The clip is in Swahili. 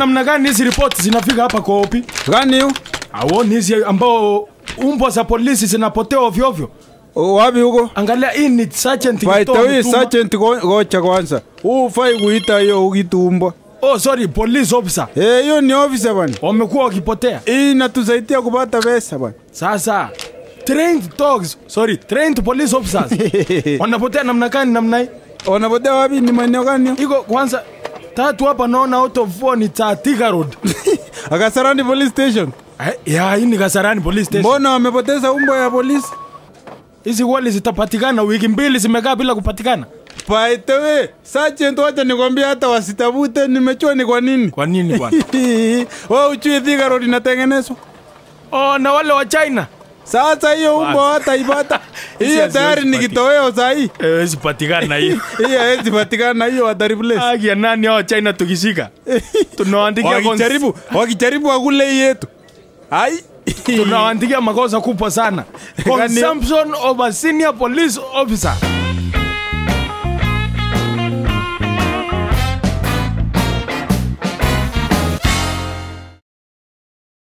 namna gani hizi ripoti zinafika hapa kwa opi Gani hiyo? auoni hizi ambao umbwa za polisi zinapotea ovyo ovyo O, Wapi huko? angalia hii ni sergeant By the Gitoo way, ametuma. sergeant go- gocha kwanza. Ufai kuita hiyo ukitumbwa. oh sorry police officer Eh, hiyo ni officer bwana. wamekuwa wakipotea Hii inatusaidia kupata pesa bwana. sasa trained dogs sorry trained police officers wanapotea namna gani namna hii Wanapotea wapi? Ni maeneo gani? hiyo? iko kwanza tatu hapa naona out of four ni Thika road Akasarani police station. Eh, ya hii ni Kasarani police station Mbona wamepoteza umbo ya polisi? hizi kweli zitapatikana wiki mbili zimekaa bila kupatikana By the way, sergeant, wacha nikwambia hata wasitabute, nimechua ni kwa nini. kwa nini bwana Wewe uchui Thika road inatengenezwa. oh na wale wa China Sasa hiyo umbo hataipata. Hizi Hiyo haziwezi tayari ni patikana. kitoweo saa hii. eh zipatikana hii Hiyo hawezi patikana hiyo watareplace. Haki ya nani hao China tukishika tunawaandikia Wakijaribu, wakijaribu wakule hii yetu. Ai. tunawaandikia makosa kubwa sana Gani? consumption of a senior police officer